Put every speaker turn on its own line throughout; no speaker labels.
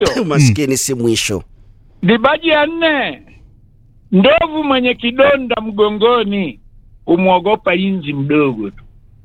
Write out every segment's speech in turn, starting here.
Maskini si mwisho.
Dibaji ya nne, ndovu mwenye kidonda mgongoni humwogopa inzi mdogo tu.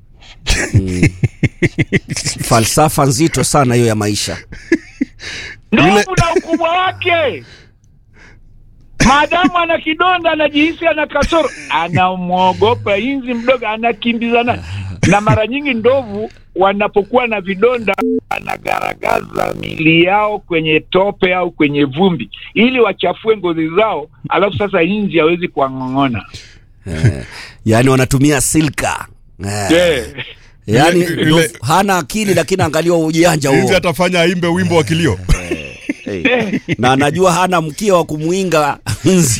Falsafa nzito sana hiyo ya maisha.
Ndovu na ukubwa wake, maadamu ana kidonda, anajihisi ana kasoro, anamwogopa inzi mdogo, anakimbizana na mara nyingi ndovu wanapokuwa na vidonda wanagaragaza mili yao kwenye tope au kwenye vumbi ili wachafue ngozi zao, alafu sasa inzi hawezi kuwang'ong'ona.
Eh, yaani wanatumia silka. Eh,
Yeah.
yaani
Ile- ile-
ndovu hana akili lakini angalia ujanja
Hivi
huo.
atafanya aimbe wimbo wa kilio.
Eh, na anajua hana mkia wa kumwinga nzi.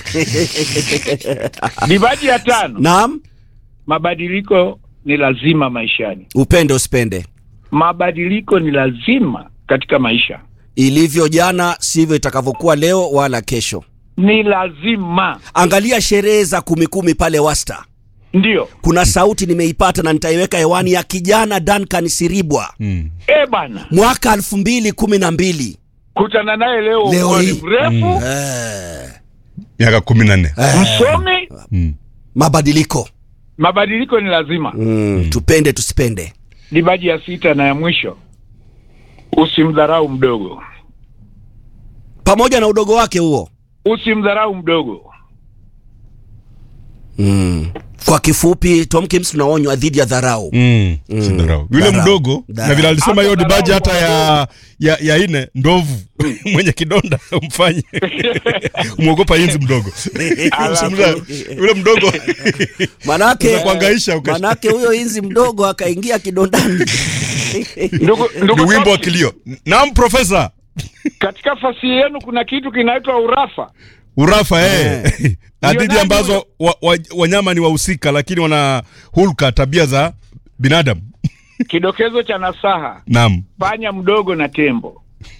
Dibaji ya tano,
Naam,
mabadiliko ni lazima maishani.
upende usipende.
Mabadiliko ni lazima katika maisha,
Ilivyo jana sivyo itakavyokuwa leo wala kesho.
ni lazima
Angalia sherehe za kumi kumi pale Wasta.
ndio.
Kuna sauti nimeipata na nitaiweka hewani ya kijana Duncan Siribwa
Mm.
E bana,
mwaka elfu mbili kumi na mbili.
kutana naye leo,
Leo
uone
hii.
mrefu
Eh,
Miaka kumi na nne.
msomi.
Mm.
mabadiliko
Mabadiliko ni lazima.
mm, tupende tusipende.
Dibaji ya sita na ya mwisho, usimdharau mdogo,
Pamoja na udogo wake huo
usimdharau mdogo.
mm. Kwa kifupi, Tom Kims tunaonywa dhidi ya dharau.
Mm. Si dharau. Yule
Dharau.
mdogo
Dharau.
na vile alisema hiyo
Hata
dibaji
dharau
hata ya ya, ya ine ndovu mwenye kidonda umfanye muogopa inzi mdogo Usimza- yule mdogo
Manake,
Unakuhangaisha ukasha-
manake huyo inzi mdogo akaingia kidondani.
Ndugu,
ni
ndugu
wimbo wa
Toki,
kilio. Naam profesa.
katika fasihi yenu kuna kitu kinaitwa urafa.
Urafa eh. Hadithi
nani
ambazo wa, wa, wanyama ni wahusika lakini wana hulka tabia za binadamu.
Kidokezo cha nasaha,
Naam.
panya mdogo na tembo.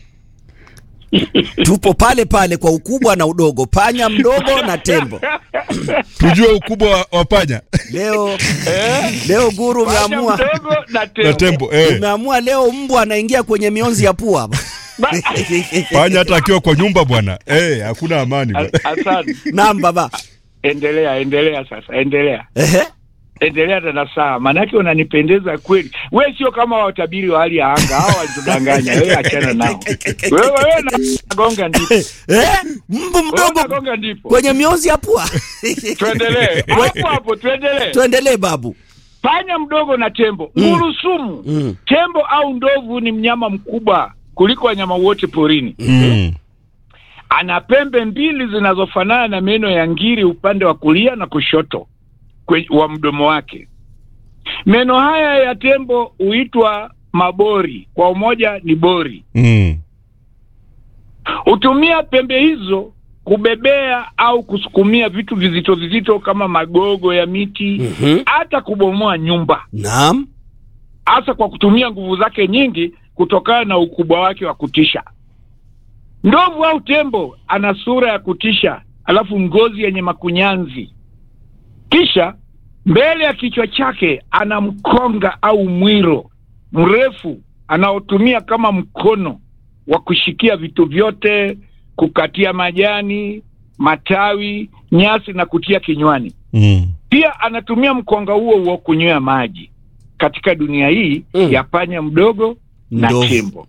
Tupo pale pale kwa ukubwa na udogo, panya mdogo na tembo.
Tujue ukubwa wa, wa panya
Leo leo guru
Panya
umeamua
mdogo na tembo.
na tembo eh.
umeamua leo mbwa anaingia kwenye mionzi ya pua.
Ba-
Panya hata akiwa kwa nyumba bwana eh, hakuna amani bwana.
A- Asante.
Naam baba.
Endelea, endelea sasa, endelea,
Ehe.
endelea na nasaha, maanake unanipendeza kweli. We sio kama watabiri wa hali ya anga, hao walitudanganya. Wewe achana nao. Wewe wewe nagonga ndipo,
Eh? Mbu
wewe
mdogo
unagonga ndipo.
kwenye mionzi ya pua.
Tuendelee hapo hapo, tuendelee.
Tuendelee babu.
Panya mdogo na tembo, ngurusumu.
Mm.
Tembo au ndovu ni mnyama mkubwa kuliko wanyama wote porini.
Mm.
Ana pembe mbili zinazofanana na meno ya ngiri upande wa kulia na kushoto kwe, wa mdomo wake. Meno haya ya tembo huitwa mabori, kwa umoja ni bori.
Mm.
Hutumia pembe hizo kubebea au kusukumia vitu vizito vizito kama magogo ya miti,
Mhm.
hata kubomoa nyumba,
Naam.
hasa kwa kutumia nguvu zake nyingi kutokana na ukubwa wake wa kutisha. Ndovu au tembo ana sura ya kutisha, alafu ngozi yenye makunyanzi, kisha mbele ya kichwa chake ana mkonga au mwiro mrefu anaotumia kama mkono wa kushikia vitu vyote, kukatia majani, matawi, nyasi na kutia kinywani.
Mm.
Pia anatumia mkonga huo huo kunywea maji. Katika dunia hii
Mm.
ya panya mdogo na
Ndovu.
tembo,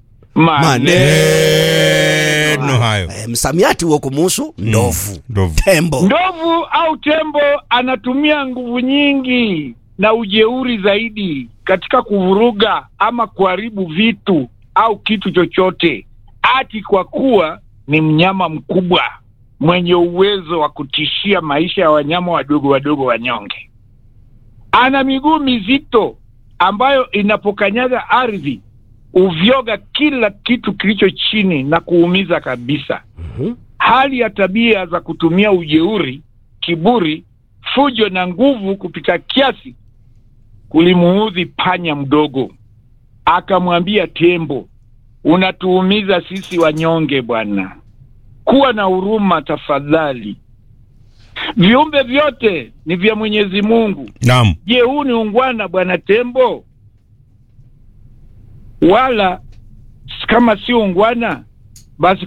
Maneno hayo.
Eh, msamiati huo kumuhusu ndovu.
Ndovu.
Tembo.
Ndovu au tembo anatumia nguvu nyingi na ujeuri zaidi katika kuvuruga ama kuharibu vitu au kitu chochote, ati kwa kuwa ni mnyama mkubwa mwenye uwezo wa kutishia maisha ya wanyama wadogo wadogo wanyonge. Ana miguu mizito ambayo inapokanyaga ardhi uvyoga kila kitu kilicho chini na kuumiza kabisa
Mhm.
hali ya tabia za kutumia ujeuri, kiburi, fujo na nguvu kupita kiasi kulimuudhi panya mdogo. Akamwambia tembo, unatuumiza sisi wanyonge bwana, kuwa na huruma tafadhali. Viumbe vyote ni vya Mwenyezi Mungu.
Naam.
Je, huu ni ungwana bwana tembo? Wala kama si ungwana, basi